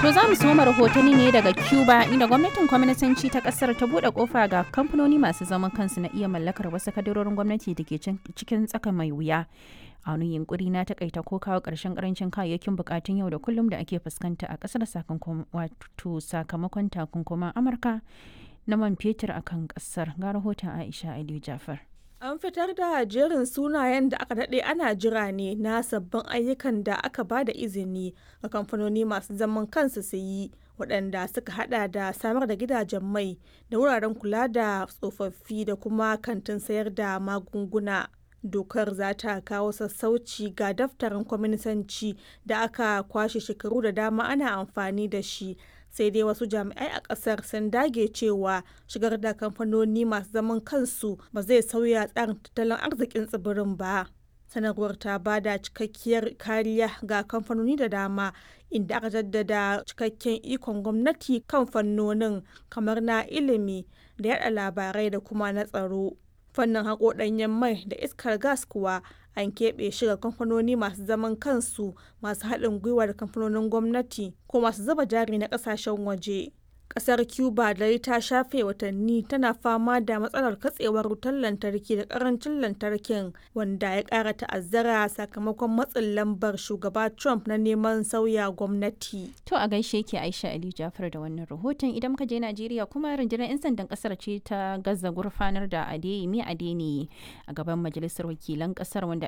To za mu soma rahotanni ne daga Cuba inda gwamnatin kwaminisanci ta kasar ta bude kofa ga kamfanoni masu zaman kansu na iya mallakar wasu kadarorin gwamnati da ke cikin tsaka mai wuya. A wani yunkuri na takaita ko kawo ƙarshen karancin kayayyakin bukatun yau da kullum da ake fuskanta a ƙasar sakamakon takunkuman Amurka na man fetur a kan ƙasar. Ga rahoton Aisha Aliyu Jafar. An fitar da jerin sunayen da aka daɗe ana jira ne na sabbin ayyukan da aka ba da izini ga kamfanoni masu zaman kansu su yi waɗanda suka hada da samar da gidajen mai da wuraren kula da tsofaffi da kuma kantin sayar da magunguna. Dokar za ta kawo sassauci ga daftarin kwaminisanci da aka kwashe shekaru da dama ana amfani da shi sai dai wasu jami'ai a kasar sun dage cewa shigar da kamfanoni masu zaman kansu ba zai sauya tsarin tattalin arzikin tsibirin ba sanarwar ta ba da cikakkiyar kariya ga kamfanoni da dama inda aka jaddada cikakken ikon gwamnati kan fannonin kamar na ilimi da yada labarai da kuma na tsaro fannin haƙo ɗanyen mai da iskar gas kuwa an keɓe shi ga kamfanoni masu zaman kansu masu haɗin gwiwa da kamfanonin gwamnati ko masu zuba jari na ƙasashen waje. Ƙasar Cuba da ta shafe watanni tana fama da matsalar katsewar wutar lantarki da ƙarancin lantarkin wanda ya ƙara ta'azzara sakamakon matsin lambar shugaba Trump na neman sauya gwamnati. To a gaishe ke Aisha Ali Jafar da wannan rahoton idan muka je Najeriya kuma rundunar 'yan sandan ƙasar ce ta gaza gurfanar da Adeyemi Adeni a gaban majalisar wakilan ƙasar wanda